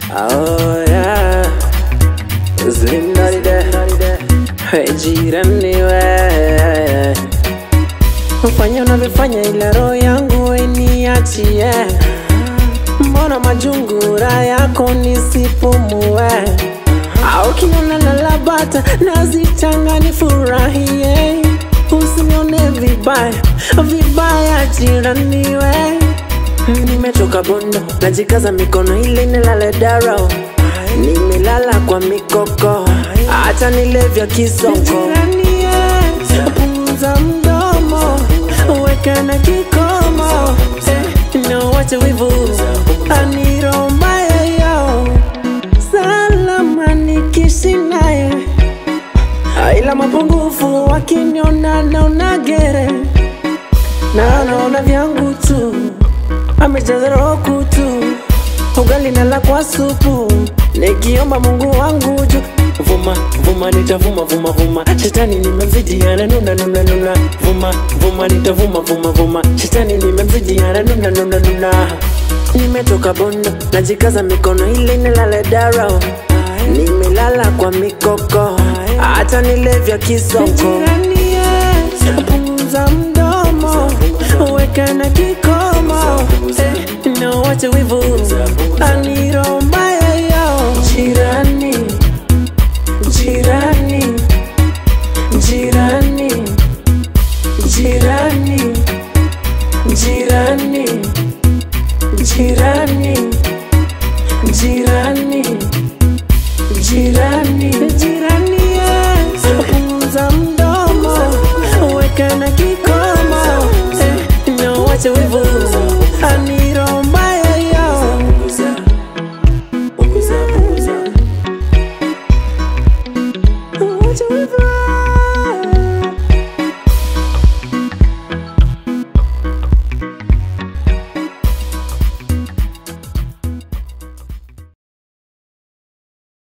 Oh yeah, Slim Daddy there. Hey, jirani we, fanya unavyofanya ila roho yangu iniachie. Mbona majungura yako nisipumue? Au kiona lalabata nazichanga nifurahie, usinione vibaya vibaya, jirani we Nimetoka bondo, najikaza mikono ili nilale daro. Nimelala kwa mikoko, acha nilevya kisongo. Punguza mdomo, weka na kikomo, Eh, na wache wivu aniromba yoyo, salama nikishi naye, ila mapungufu wakiniona naona gere na naona vyangu tu amejaza roho kutu ugali nala kwa supu nikiomba Mungu wangu juu vuma vuma nitavuma vuma vuma shetani nimemzidi ananuna nuna nuna vuma vuma nitavuma vuma vuma shetani nimemzidi ananuna nuna nuna nimetoka bondo najikaza mikono ili nilale daro nimelala kwa mikoko hata nilevya kisongo punguza mdomo weka na kikomo eh, na wache wivu